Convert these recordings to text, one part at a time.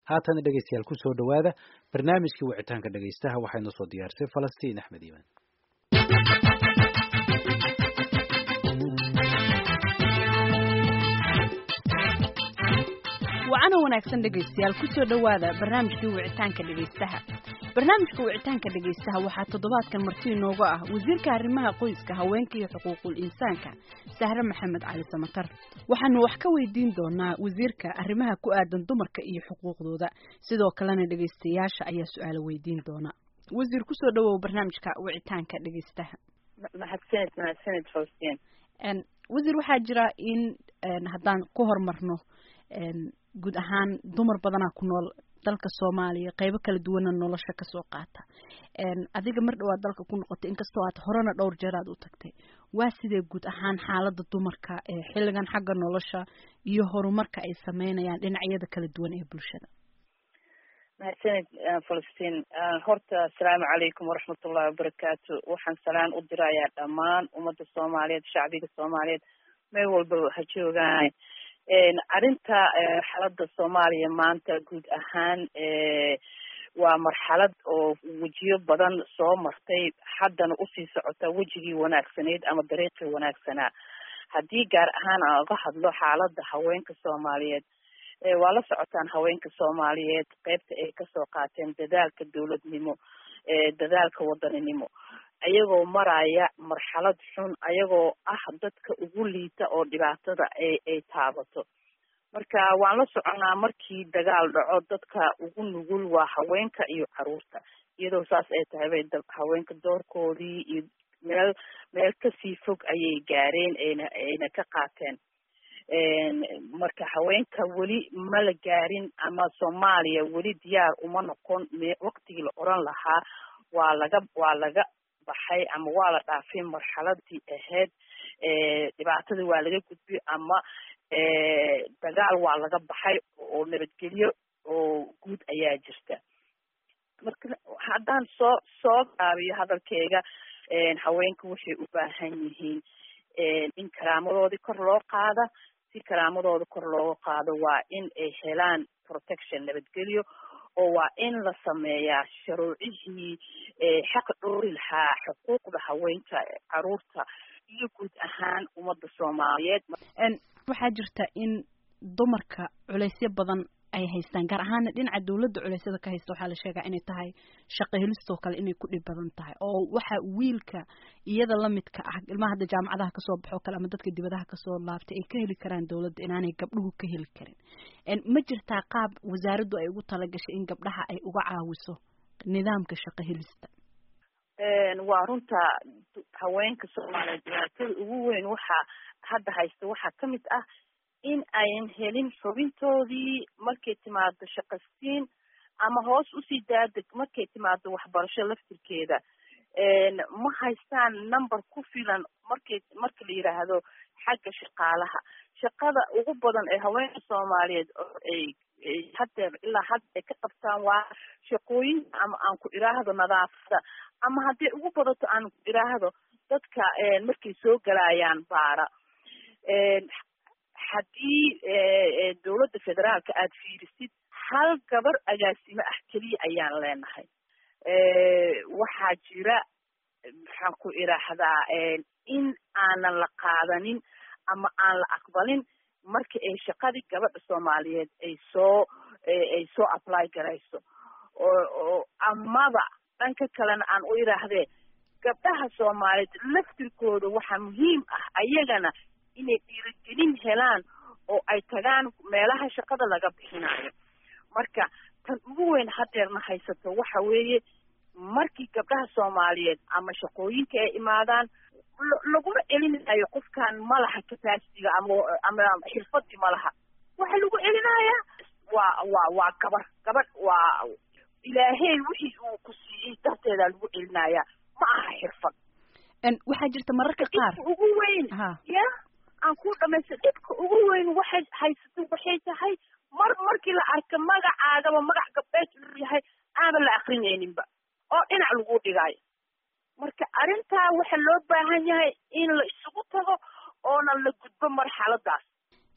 haatana dhegeystayaal kusoo dhowaada barnaamijkii wicitaanka dhegeystaha waxaa inoo soo diyaarisay falastiin axmed iiman wacana wanaagsan dhegaystayaal kusoo dhowaada barnaamijkii wicitaanka dhegaystaha barnaamijka wicitaanka dhegaystaha waxaa toddobaadkan marti inooga ah wasiirka arrimaha qoyska haweenka iyo xuquuqul insaanka sahre maxamed cali samatar waxaanu wax ka weydiin doonaa wasiirka arrimaha ku aadan dumarka iyo xuquuqdooda sidoo kalena dhegaystayaasha ayaa su-aalo weydiin doona wasiir kusoo dhawow barnaamijka wicitaanka dhegaystaha mahadsanid mahadsanid faustin wasiir waxaa jira in haddaan ku horumarno guud ahaan dumar badanaa ku nool dalka soomaaliya qeybo kala duwana nolosha kasoo qaata adiga mar dhawaad dalka ku noqotay inkastoo aad horena dhowr jeer aad u tagtay waa sidee guud ahaan xaalada dumarka ee xilligan xagga nolosha iyo horumarka ay sameynayaan dhinacyada kala duwan ee bulshada mahadsanid falastiin horta asalaamu calaykum waraxmatullahi wabarakaatu waxaan salaan u dirayaa dhammaan ummadda soomaaliyeed shacbiga soomaaliyeed meel walbaba ha joogaan arrinta xaalada soomaaliya maanta guud ahaan waa marxalad oo wejiyo badan soo martay haddana usii socota wejigii wanaagsaneyd ama dariiqii wanaagsanaa haddii gaar ahaan aan uga hadlo xaalada haweenka soomaaliyeed waa la socotaan haweenka soomaaliyeed qeybta ay kasoo qaateen dadaalka dowladnimo dadaalka wadaninimo ayagoo maraya marxalad xun ayagoo ah dadka ugu liita oo dhibaatada ay ay taabato marka waan la soconaa markii dagaal dhaco dadka ugu nugul waa haweenka iyo caruurta iyadoo saas ay tahay bay haweenka doorkoodii iyo meel meel kasii fog ayay gaareen ayna ayna ka qaateen marka haweenka weli ma la gaarin ama soomaaliya weli diyaar uma noqon me waqtigii la oran lahaa waa laga waa laga baxay ama waa la dhaafay marxaladii ahayd dhibaatadii waa laga gudbay ama dagaal waa laga baxay oo nabadgelyo oo guud ayaa jirta marka haddaan soo soo gaabiyo hadalkeyga haweenka waxay u baahan yihiin in karaamadoodii kor loo qaada si karaamadooda kor looga qaado waa in ay helaan protection nabadgelyo oo waa in la sameeyaa sharuucihii xaq dhoori lahaa xuquuqda haweenka caruurta iyo guud ahaan ummadda soomaaliyeed waxaa jirta in dumarka culeysyo badan ay haystaan gaar ahaana dhinaca dawladda culeysyada ka haysta waxaa la sheegaa inay tahay shaqo helistoo kale inay ku dhib badan tahay oo waxa wiilka iyada lamidka ah ilmaha hadda jaamacadaha kasoo baxoo kale ama dadka dibadaha kasoo laabtay ay ka heli karaan dawladda inaanay gabdhuhu ka heli karin ma jirtaa qaab wasaaraddu ay ugu talagashay in gabdhaha ay uga caawiso nidaamka shaqo helista waa runta haweenka soomaaliyeed dhibaatada ugu weyn waxaa hadda haysta waxaa kamid ah in ayan helin xubintoodii markay timaado shaqasiin ama hoos usii daadeg markay timaado waxbarasho laftirkeeda ma haystaan number ku filan markay marka la yiraahdo xagga shaqaalaha shaqada ugu badan ee haweenka soomaaliyeed oo ay haddeer ilaa hadda ay ka qabtaan waa shaqooyin ama aan ku iraahdo nadaafada ama hadday ugu badato aan ku iraahdo dadka markay soo galayaan baara haddii dowladda federaalka aada fiirisid hal gabar agaasimo ah keliya ayaan leenahay waxaa jira maxaan ku iraahdaa in aanan la qaadanin ama aan la aqbalin marka ay shaqadii gabadha soomaaliyeed ay soo ay soo apply garayso oo amaba dhanka kalena aan u iraahdee gabdhaha soomaaliyeed laftirkooda waxaa muhiim ah ayagana inay dhiirigelin helaan oo ay tagaan meelaha shaqada laga bixinayo marka tan ugu weyn hadeerna haysato waxa weeye markii gabdhaha soomaaliyeed ama shaqooyinka ay imaadaan laguma celinayo qofkan malaha capacitiga ama ama xirfadii malaha waxa lagu celinayaa waa waa waa gabar gabadh waa ilaahey wixii uu ku siiyey darteedaa lagu celinayaa ma aha xirfad waxaa jirta mararka qaar ugu weyn ya aan ku dhamaysta dhibka ugu weyn waxay haysato waxay tahay mar markii la arka magacaagaba magac gabdheed uu yahay aanba la akrinayninba oo dhinac lagu dhigaayo marka arrintaa waxa loo baahan yahay in la isugu tago oona la gudbo marxaladaas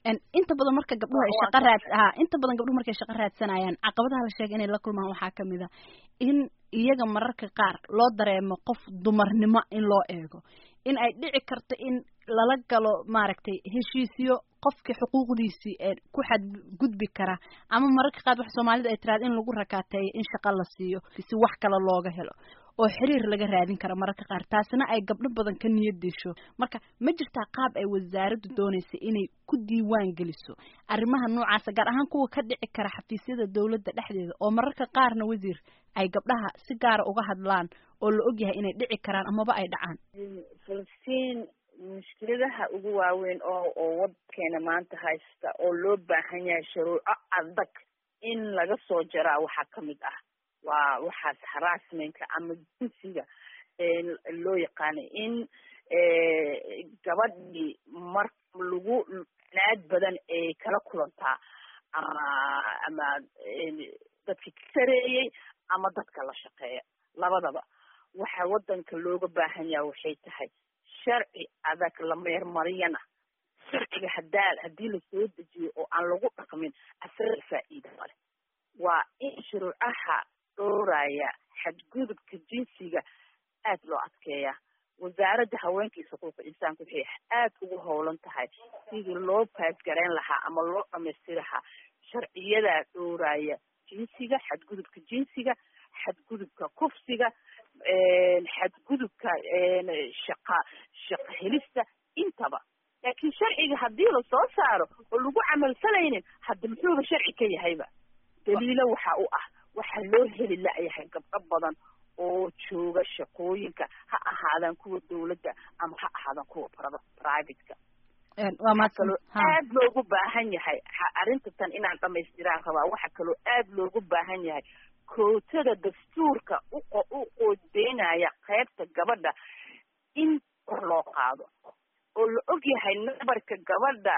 inta badan marka gabdhuhu ay shaqo raad ha inta badan gabdhuhu markay shaqo raadsanayaan caqabadaha la sheegay inay la kulmaan waxaa kamid a in iyaga mararka qaar loo dareemo qof dumarnimo in loo eego in ay dhici karto in lala galo maaragtay heshiisyo qofkii xuquuqdiisii ee ku xadgudbi kara ama mararka qaar wax soomaalida ay tiraada in lagu rakaateeyo in shaqo la siiyo si wax kale looga helo oo xiriir laga raadin kara mararka qaar taasina ay gabdho badan ka niyad disho marka ma jirtaa qaab ay wasaaraddu doonaysa inay ku diiwaan geliso arrimaha noocaasa gaar ahaan kuwa ka dhici kara xafiisyada dowladda dhexdeeda oo mararka qaarna wasiir ay gabdhaha si gaara uga hadlaan oo la ogyahay inay dhici karaan amaba ay dhacaan falastiin mushkiladaha ugu waaweyn oo oo waddankeena maanta haysta oo loo baahan yahay shuruuco adag in laga soo jaraa waxaa kamid ah waa waxaas harassmentka ama jinsiga loo yaqaanay in gabadhii mar lagu naad badan ay kala kulantaa ama ama dadki ka sareeyey ama dadka la shaqeeya labadaba waxa waddanka looga baahan yaha waxay tahay sharci adag la meermariyana sharciga hadaa haddii lasoo dejiyo oo aan lagu dhaqmin asaga faa'iida male waa in shuruucaha dhowraya xadgudubka jinsiga aad loo adkeeya wasaaradda haweenka iyo xuquuqa insaanka waxay aad ugu howlan tahay sidii loo paasgareyn lahaa ama loo dhamaystiri lahaa sharciyadaa dhowraya jinsiga xadgudubka jinsiga xadgudubka kufsiga xadgudubka shaqa shaqa helista intaba laakiin sharciga haddii lasoo saaro oo lagu camalfalaynin hadda muxuuba sharci ka yahayba daliilo waxa u ah waxaa loo heli la-yahay gabdho badan oo jooga shaqooyinka ha ahaadaan kuwa dawladda ama ha ahaadaan kuwa privateka waxaa kaloo aad loogu baahan yahay arrinta tan inaan dhamaystiraan rabaa waxaa kaloo aad loogu baahan yahay kootada dastuurka uqo u qoodeynaya qaybta gabadha in kor loo qaado oo la og yahay nabarka gabadha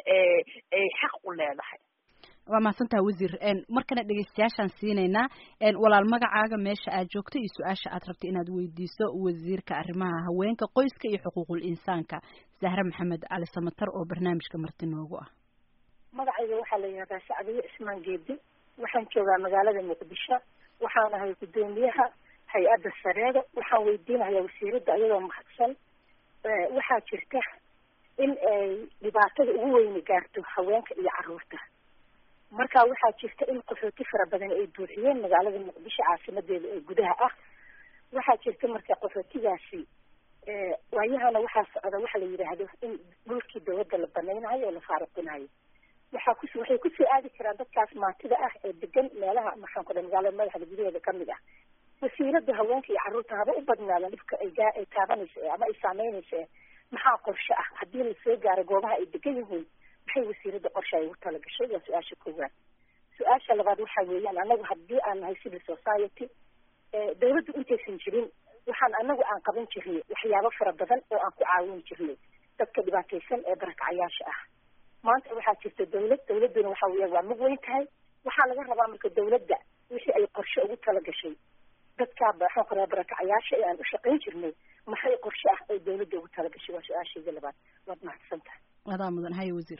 ay xaq u leedahay waa mahadsantaha wasiir markana dhegeystayaashaan siinaynaa walaal magacaaga meesha aad joogto iyo su-aasha aad rabta inaad weydiiso wasiirka arrimaha haweenka qoyska iyo xuquuqul insaanka zahre maxamed cali samatar oo barnaamijka marti noogu ah magacayga waxaa la yihahdaa sacdiye ismaan geedi waxaan joogaa magaalada muqdisho waxaan ahay guddoomiyaha hay-adda sareeda waxaan weydiinayaa wasiiradda ayadoo mahadsan waxaa jirta in ay dhibaatada ugu weyni gaarto haweenka iyo caruurta marka waxaa jirta in qaxooti fara badan ay buuxiyeen magaalada muqdisho caasimadeeda ee gudaha ah waxaa jirta marka qaxootigaasi waayahana waxaa socda waxa la yidhaahdo in dhulkii dawladda la banaynayo oo la faaruqinayo waxaa kus waxay kusoo aadi karaan dadkaas maantida ah ee degan meelaha maxaan ku dhahay magaalada madaxda gudaheeda kamid ah wasiirada haweenka iyo carruurta haba u badnaadaan dhibka ay gaa ay taabanayso ama ay saameynayso maxaa qorshe ah haddii lasoo gaaro goobaha ay degan yihiin maxay wasiirada qorshe ay ugu talagashay waa su-aasha koowaad su-aasha labaad waxa weeyaan anagu haddii aan nahay civil society dawladdu intaysan jirin waxaan anagu aan qaban jirnay waxyaabo fara badan oo aan ku caawin jirnay dadka dhibaataysan ee barakacayaasha ah maanta waxaa jirta dawlad dawladduna waxa weya waa mag weyn tahay waxaa laga rabaa marka dawladda wixii ay qorshe ugu talagashay dadkaa maxaan ku raha barakacayaasha ee aan u shaqayn jirnay maxay qorshe ah ay dawladda ugu talagashay waa su-aashayda labaad waad mahadsan tahay adaa mudan haye wasiir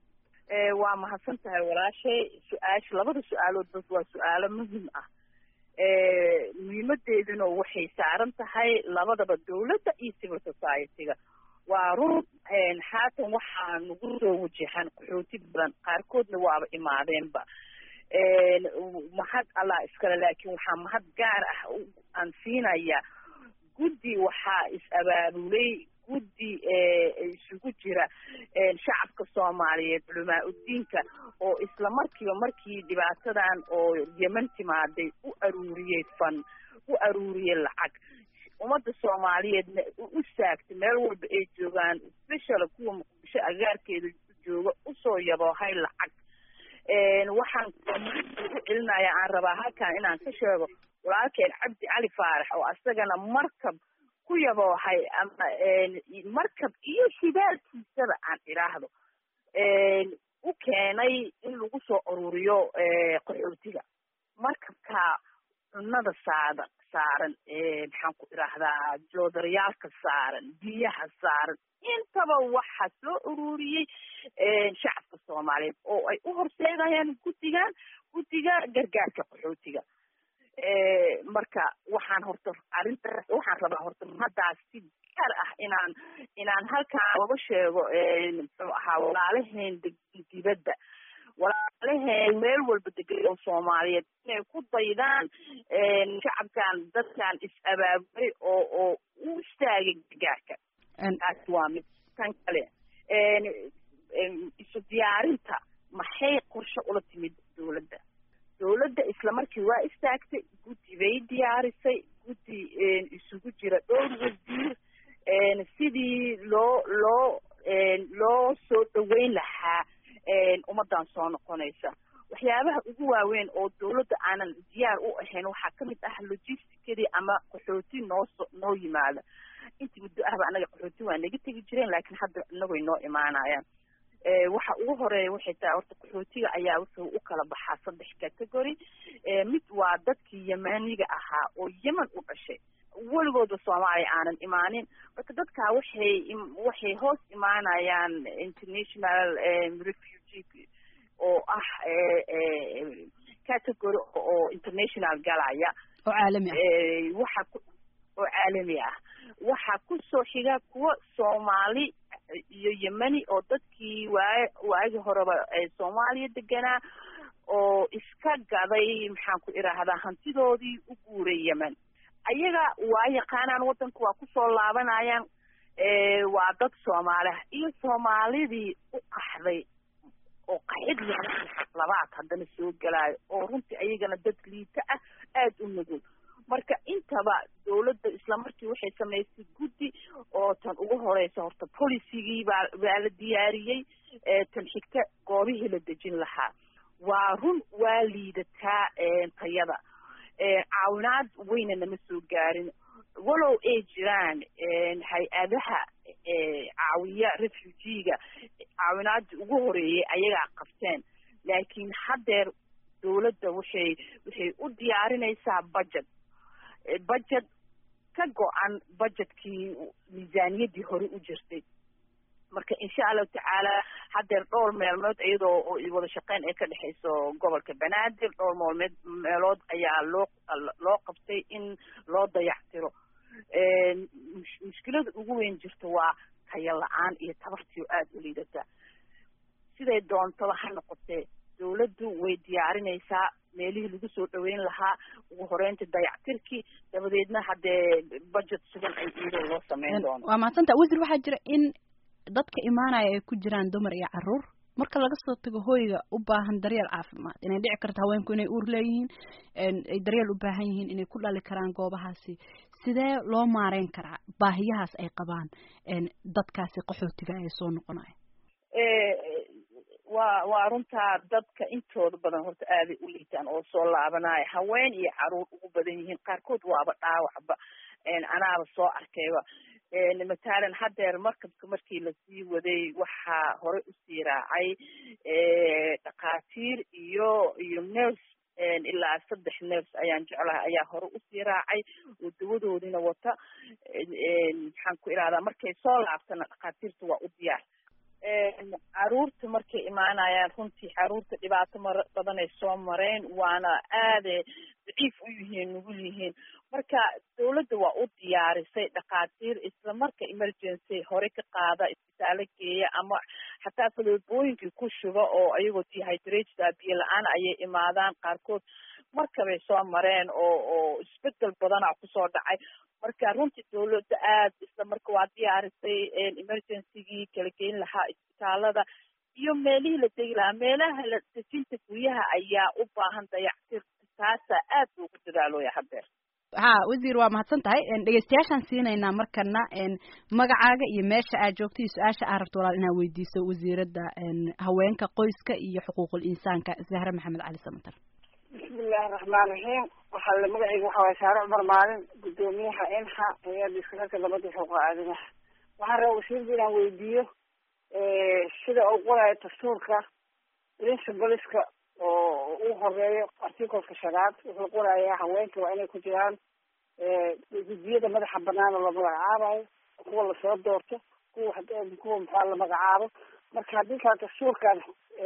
waa mahadsan tahay walaashay su-aasha labada su-aalood bas waa su-aalo muhim ah muhiimadeeduna waxay saaran tahay labadaba dawladda iyo civil society-ga waa run haatan waxaa nagu soo wajahan qaxooti badan qaarkoodna waaba imaadeenba mahad allah iskale laakiin waxaa mahad gaar ah aan siinaya guddi waxaa is-abaabulay guddi isugu jira shacabka soomaaliyeed culamaa udiinka oo isla markiiba markii dhibaatadan oo yeman timaaday u aruuriyey fan u aruuriyey lacag ummadda soomaaliyeedna u saagtay meel walba ay joogaan special kuwa muqdisho agaarkeeda jooga usoo yaboohay lacag waxaan u celinaya aan rabaa halkan inaan ka sheego walaalkeen cabdi cali faarax oo asagana markab ku yaboohay ama markab iyo shidaalkiisaba aan idhaahdo u keenay in lagu soo ururiyo qaxootiga markabkaa cunnada saada saaran maxaan ku idhaahdaa joodariyaalka saaran biyaha saaran intaba waxa soo ururiyey shacabka soomaaliyeed oo ay u horseedayaan guddigan guddiga gargaarka qaxootiga marka waxaan horta arrintaas waxaan rabaa horta haddaas si gaar ah inaan inaan halkaan oga sheego muxuu ahaa walaalaheen dibadda walaalaheen meel walba degan oo soomaaliyeed inay ku daydaan shacabkan dadkan is-abaabulay oo oo u istaagay gargaarka taasi waa mid tan kale isu diyaarinta maxay qorshe ula timid dowladda dowladda isla markii waa istaagtay guddi bay diyaarisay guddi isugu jira dhowr wasiir sidii loo loo loo soo dhaweyn lahaa ummaddan soo noqonaysa waxyaabaha ugu waaweyn oo dowladda aanan diyaar u ahayn waxaa kamid ah logisticadii ama qaxooti nooso noo yimaada intii muddo ahba anaga qaxooti waa naga tegi jireen laakiin hadda inagoy noo imaanayaan waxa ugu horeeya waxay tahay horta qaxootiga ayaa wuxuu u kala baxaa saddex category mid waa dadkii yemaniga ahaa oo yemen u dhashay weligooda soomaaliya aanan imaanin marka dadkaa waxay waxay hoos imaanayaan international refugee oo ah category oo international galaya oo caalami ah waxa oo caalami ah waxaa kusoo xiga kuwa soomaali iyo yemeni oo dadkii waa waagi horeba soomaaliya deganaa oo iska gaday maxaan ku idhaahdaa hantidoodii u guuray yemen ayaga waa yaqaanaan waddanka waa kusoo laabanayaan waa dad soomaaliah iyo soomaalidii u qaxday oo qaxid labaad haddana soo gelaayo oo runtii ayagana dad liita ah aada u nugul marka intaba dowladda isla markii waxay samaysay guddi oo tan ugu horeysa horta policygii baa baa la diyaariyey tan xigta goobihii la dejin lahaa waa run waa liidataa tayada caawinaad weyna nama soo gaarin walow ay jiraan hay-adaha caawiya refugiga caawinaadii ugu horeeyey ayagaa qabteen laakiin haddeer dowladda waxay waxay u diyaarinaysaa budget budget ka go-an budgetkii miisaaniyaddii hore u jirtay marka insha allahu tacaala haddeer dhowr meelmood iyadoo wada shaqeyn ay ka dhexayso gobolka banaadir dhowr moolmeed meelood ayaa loo loo qabtay in loo dayactiro mushkilada ugu weyn jirta waa tayo la-aan iyo tabartii oo aada u liidata siday doontaba ha noqotee dowladdu way diyaarinaysaa meelihii lagu soo dhaweyn lahaa ugu horeynta dayactirkii dabadeedna haddee budget sugan ay iyadoo loo sameyn doono waa mahadsanta wasiir waxaa jira in dadka imaanaya ay ku jiraan dumar iyo caruur marka laga soo tago hooyga u baahan daryeel caafimaad inay dhici karto haweenku inay uur leeyihiin ay daryeel u baahan yihiin inay ku dhali karaan goobahaasi sidee loo maareyn karaa baahiyahaas ay qabaan dadkaasi qaxootiga ee soo noqonaya waa waa runtaa dadka intooda badan horta aaday u liitaan oo soo laabanaya haween iyo caruur ugu badan yihiin qaarkood waaba dhaawacba anaaba soo arkayba matalan haddeer markabka markii lasii waday waxaa hore usii raacay dhakhaatiir iyo iyo ners ilaa saddex ners ayaan jeclahay ayaa hore usii raacay oo dawadoodina wata maxaan ku idhahdaa markay soo laabtana dhakhaatiirta waa u diyaar caruurta markay imaanayaan runtii caruurta dhibaato mar badanay soo mareen waana aada daciif u yihiin nugul yihiin marka dowladda waa u diyaarisay dhakhaatiir isla marka emergency hore ka qaada isbitaalo geeya ama xataa faloobooyinkii ku shuba oo ayagoo dehydrated biyo la-aan ayay imaadaan qaarkood markabay soo mareen oo oo isbedel badana kusoo dhacay marka runtii dowladda aad isla marka waa diyaarisay emergencygii kala geyn lahaa isbitaalada iyo meelihii la degi lahaa meelaha la dejinta guryaha ayaa u baahan dayactir taasaa aad loogu dadaalooya haddeer ha wasiir waa mahadsan tahay dhegeystayaashaan siinaynaa markana magacaaga iyo meesha aad joogto iyo su-aasha aad rabto walaal inaad weydiiso wasiiradda haweenka qoyska iyo xuquuqul insaanka zahre maxamed cali samatar bismillahi raxmaan raxiim waxaa la magaceyga waxa waye saare cumar maalin guddoomiyaha inha hay-adda iskararka labada xuquuqa aadamaha waxaan rabaa wasiirda inaan weydiiyo sida uu qorayo dastuurka principleska oo u horeeyo articolka shanaad wuxuu qorayaa haweenka waa inay ku jiraan guddiyada madaxa banaan oo la magacaabayo kuwa lasoo doorto kuwa kuwa maxaa la magacaabo marka haddii kala dastuurkan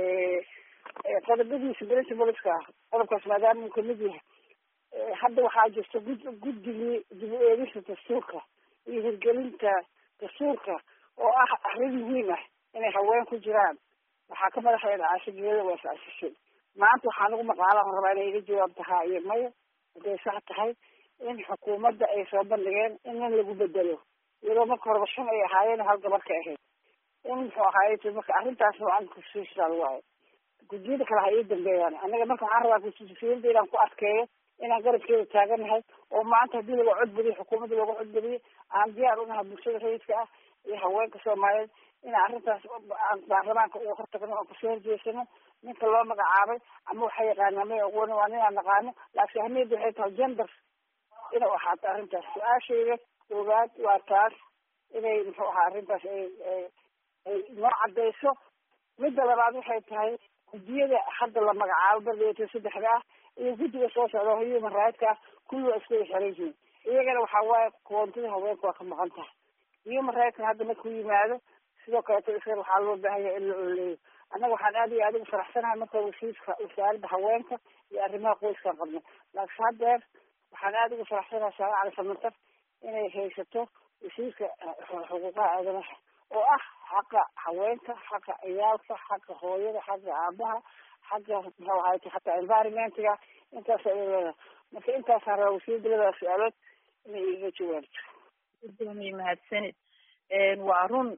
qodobadiisa principleska ah qodobkaas maadaama uu kamid yahay hadda waxaa jirta gud guddigii dib u eegista dastuurka iyo hirgelinta dastuurka oo ah arrin muhiim ah inay haween ku jiraan waxaa ka madaxeeda caashigeeda waa is-asishay maanta waxaa nagu maqaalahan rabaa inay iga jawaab tahaa iyo maya hadday sax tahay in xukuumadda ay soo bandhigeen in nin lagu bedelo iyadoo marka horeba shan ay ahaayeen hal gabar ka ahayd in muxuu ahaaye marka arrintaas noocan constitutional waayo guddiyada kale ha ii dambeeyaan anaga marka waxaan rabaa constitutionada inaan ku adkeeyo inaan garabkeeda taaganahay oo maanta haddii laga codbadiyo xukuumadda looga codbadiyo aan diyaar unahay bulshada rayidka ah iyo haweenka soomaaliyeed inaan arrintaas aan baarlamaanka uga hortagno oon kasoo horjeesano ninka loo magacaabay ama waxay yaqaanaa may aqooni waa ninaan naqaano laakiin ahmiyadda waxay tahay gender inuu ahaato arrintaas su-aashayda koowaad waa taas inay muxuu ahaa arrintaas ay ay noo cadayso midda labaad waxay tahay guddiyada hadda la magacaabo bardeeto saddexda ah iyo guddiga soo socda human rightska ah kulli waa isku xiran yihiin iyagana waxaa waaye koontida haweenka waa ka maqan tahay human rightska hadda markuu yimaado sidoo kaleeto isaga waxaa loo baahan yahay in la oleeyo annaga waxaan aad iyo aad ugu faraxsanahay marka wasiirka wasaaradda haweenka iyo arrimaha qoyskaan qabno laakiin haddeer waxaan aada ugu faraxsanahay saare cali samantar inay haysato wasiirka xuquuqaha aadamaha oo ah xaqa haweenka xaqa ciyaalka xaqa hooyada xaqa aabaha xaqa muxuu ahayta hataa environmentiga intaas ay leedahay marka intaasaan rabaa wasiirda labada su-aalood inay iga jawaabto gudoomiye mahadsanid waa run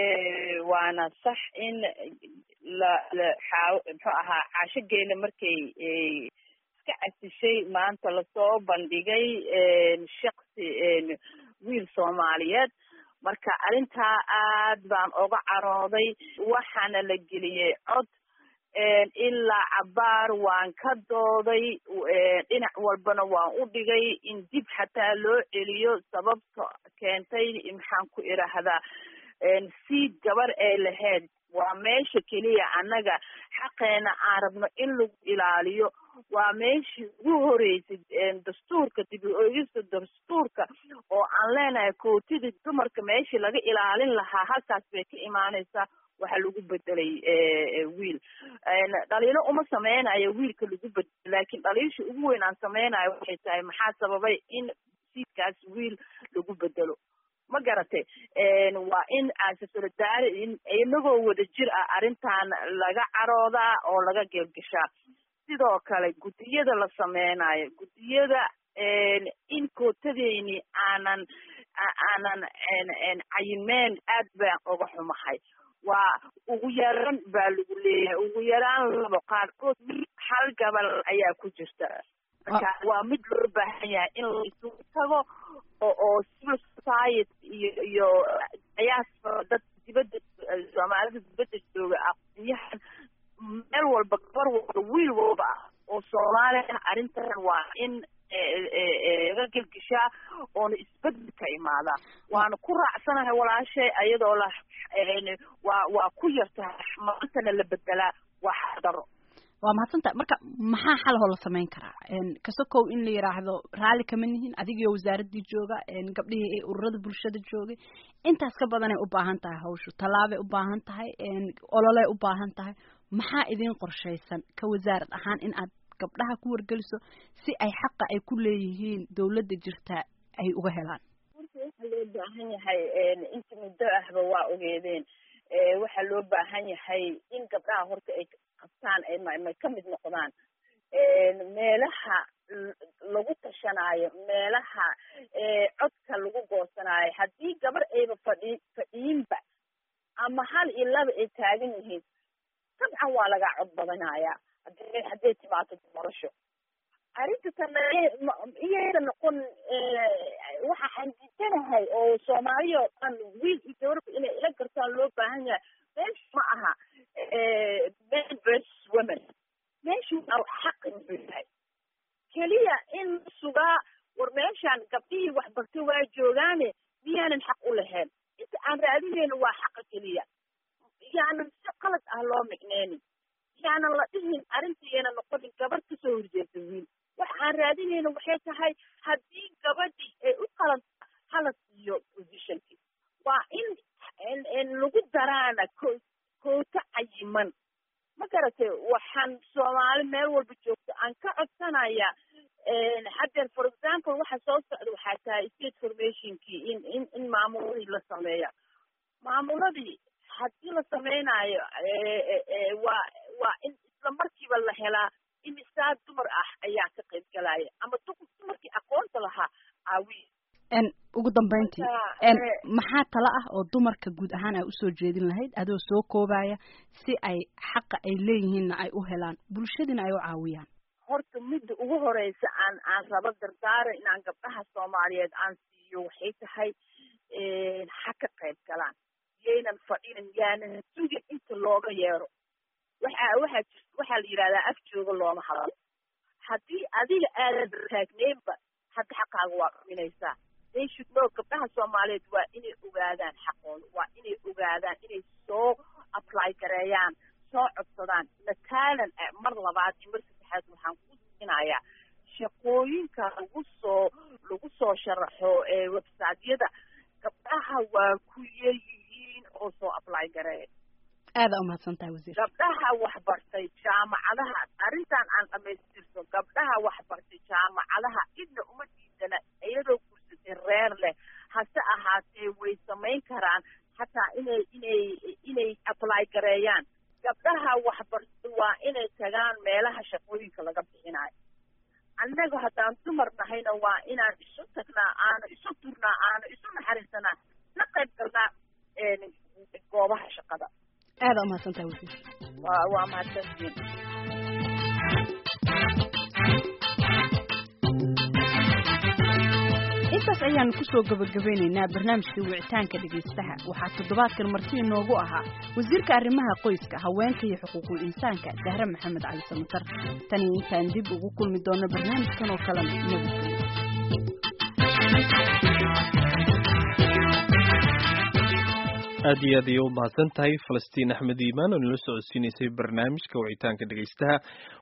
waana sax in la la xaaw muxuu ahaa caashogeela markay iska casishay maanta lasoo bandhigay shaksi wiil soomaaliyeed marka arrintaa aad baan oga carooday waxaana la geliyey cod ilaa cabaar waan ka dooday dhinac walbana waan u dhigay in dib xataa loo celiyo sababta keentay maxaan ku idhaahdaa siid gabar ee lahayd waa meesha keliya annaga xaqeena aan rabno in lagu ilaaliyo waa meeshii ugu horeysay dastuurka dib u eegista dastuurka oo aan leenahay kootidii dumarka meeshii laga ilaalin lahaa halkaas bay ka imaaneysaa waxaa lagu bedelay wiil dhaliilo uma sameynayo wiilka lagu bedelo laakiin dhaliilsha ugu weyn aan sameynayo waxay tahay maxaa sababay in siidkaas wiil lagu bedelo ma garatay waa in aase solidaari inagoo wada jir ah arrintan laga caroodaa oo laga geelgashaa sidoo kale guddiyada la sameynayo guddiyada in kootadeyni aanan aanan cayimeen aad baan oga xumahay waa ugu yaraan baa lagu leeyahay ugu yaraan labo qaarkood hal gabal ayaa ku jirta marka waa mid loo baahan yahay in la isugu tago oo oo civil society iyo iyo qiyaas dad dibadda soomaalida dibadda jooga aqoonyahan meel walba gabar walba wiil walba ah oo soomaali ah arrintan waa in laga gelgishaa oona isbedel ka imaadaa waana ku raacsanahay walaashay ayadoo la waa waa ku yartahay maantana la bedelaa waa xardaro waa mahadsantahay marka maxaa xalahoo la samayn karaa kasokow in la yidhaahdo raalli kama nihin adigiyo wasaaraddii jooga gabdhihii ee ururada bulshada joogay intaas ka badanay u baahan tahay hawshu tallaabay u baahan tahay ololey u baahan tahay maxaa idin qorshaysan ka wasaarad ahaan in aad gabdhaha ku wargeliso si ay xaqa ay ku leeyihiin dawladda jirta ay uga helaan waxaa loo baahan yahay inta muddo ahba waa ogeedeen waxaa loo baahan yahay in gabdhaha horta ay qabtaan may ka mid noqdaan meelaha lagu tashanaayo meelaha codka lagu goosanaayo haddii gabar ayba fadhi fadhiinba ama hal iyo laba ay taagan yihiin dabcan waa lagaa cod badanayaa hadday hadday timaato doorasho arrinta tana iyayda noqon waxa aan diidanahay oo soomaaliya oo dhan wiil iyo gabarba inay ila gartaan loo baahan yahay meesha ma aha men versus women meeshu xaqi muxuu yahay keliya in sugaa war meeshaan gabdhihii waxbartay waa joogaane miyaanan xaq u lahayn inta aan raadinayno waa xaqa keliya yaanan si qalad ah loo micneynin yaanan la dhihin arrintiiyana noqonin gabadh kasoo horjeeda wiil waxa aan raadinayna waxay tahay haddii gabadhii ay u qalanto hala siiyo positionki waa in in lagu daraana ko koota cayiman ma garatay waxaan soomaali meel walba joogto aan ka codsanaya haddeer for example waxa soo socda waxaa tahay state formationkii in in in maamuladii la sameeya maamuladii haddii la sameynaayo waa waa in isla markiiba la helaa imisaa dumar ah ayaa ka qayb galaya ama dumarkii aqoonta lahaa aawi ugu dambeyntii maxaa tala ah oo dumarka guud ahaan ay usoo jeedin lahayd adoo soo koobaya si ay xaqa ay leeyihiinna ay u helaan bulshadiina ay u caawiyaan horta midda ugu horeysa aan aan rabo dardaara inaan gabdhaha soomaaliyeed aan siiyo waxay tahay ha ka qayb galaan yaynan fadhinin yaanan sugin inta looga yeero waxa waxaa jir waxaa la yidhahdaa af jooga looma hadalo haddii adiga aadan taagneynba hadda xaqaaga waa dhuminaysaa they should know gabdhaha soomaaliyeed waa inay ogaadaan xaqooda waa inay ogaadaan inay soo apply gareeyaan soo codsadaan mataalan mar labaad iyo mar saddexaad waxaan ku siinayaa shaqooyinka lagu soo lagu soo sharaxo ee websiteyada gabdhaha waa ku yaryihiin oo soo apply gareeya aada umahadsan tahay wasiir gabdhaha waxbartay jaamacadaha arrintan aan dhamaystirto gabdhaha waxbartay jaamacadaha cidna uma diidana iyadoo gursatay reer leh hase ahaatee way samayn karaan hataa inay inay inay apply gareeyaan gabdhaha waxbartay waa inay tagaan meelaha shaqooyinka laga bixinayo annaga haddaan dumar nahayna waa inaan isu tagnaa aanu isu turnaa aanu isu naxariisanaa la qayb galnaa goobaha shaqada aada umahadsan tahay wasiir waa waa mahadsantiin intaas ayaanu kusoo gabagabeynaynaa barnaamijkii wicitaanka dhegaystaha waxaa toddobaadkan marti inoogu ahaa wasiirka arrimaha qoyska haweenka iyo xuquuqul insaanka dahre maxamed cali samatar tani intaan dib ugu kulmi doono barnaamijkan oo kalena nabadgelyo aad iyo aad ayay u mahadsan tahay falastiin axmed iimaan oo nala socodsiinaysay barnaamijka wicitaanka dhegaystaha